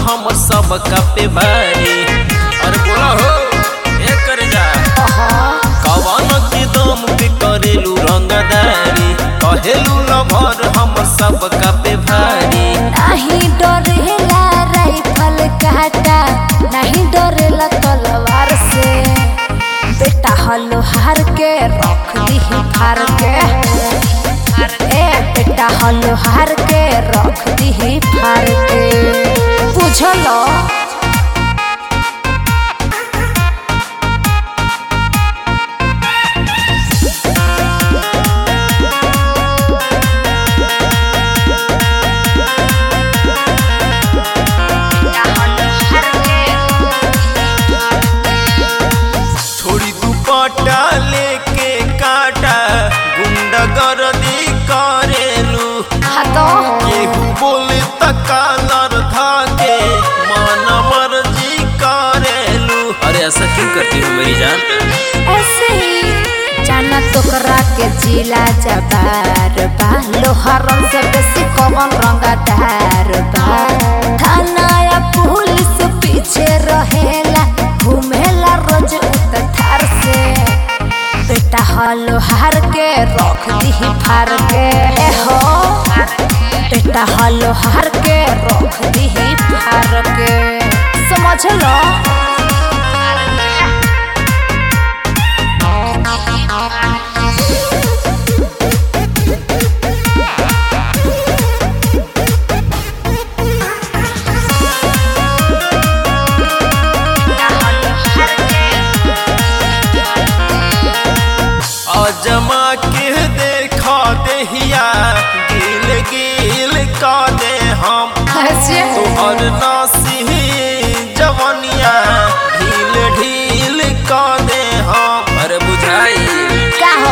हमर सब पे भारी अरे बोला हो ए कर जा कवन के दम पे करेलू रंगदारी कहेलू लभर हमर सब पे भारी नहीं डरेला राइफल काटा नहीं डरेला तलवार से बेटा हलो हार के रख दी फार के ए बेटा हलो हार के रख दी फार के बुझलो छोड़ी दुपट्टा लेके काटा गुंडा गर्दी करेलू हाँ तो केहू बोले त कालर धाके मन मर्जी करेलू अरे ऐसा क्यों करती हो मेरी जान ऐसे ही जाना तोकरा के जिला जबार बा लोहरम से बेसी कौन रंगदार बा थाना या पुलिस पीछे रहेला घूमेला रोज उत थार से बेटा हलो हार के रख दी फार के ए हो बेटा हलो हार के रख दी फार के समझ लो अजमा के देखा देहिया गिल गिल का दे हम ऐसे तोहर नासी जवनिया ढील ढील का दे हम अरे बुझाई का हो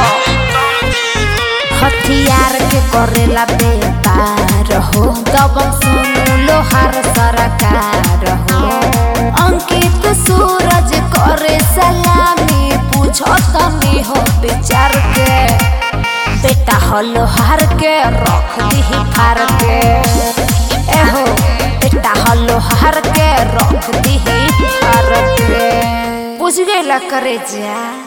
हथियार के करेला व्यापार हो दबंग सुनु लोहार सरकार हो अंकित सूरज करे सलामी पूछो तनी हो विचार के बेटा हो लोहार के रख दी फार के ए हो बेटा हो लोहार के रख दी फार के बुझ गई करे जा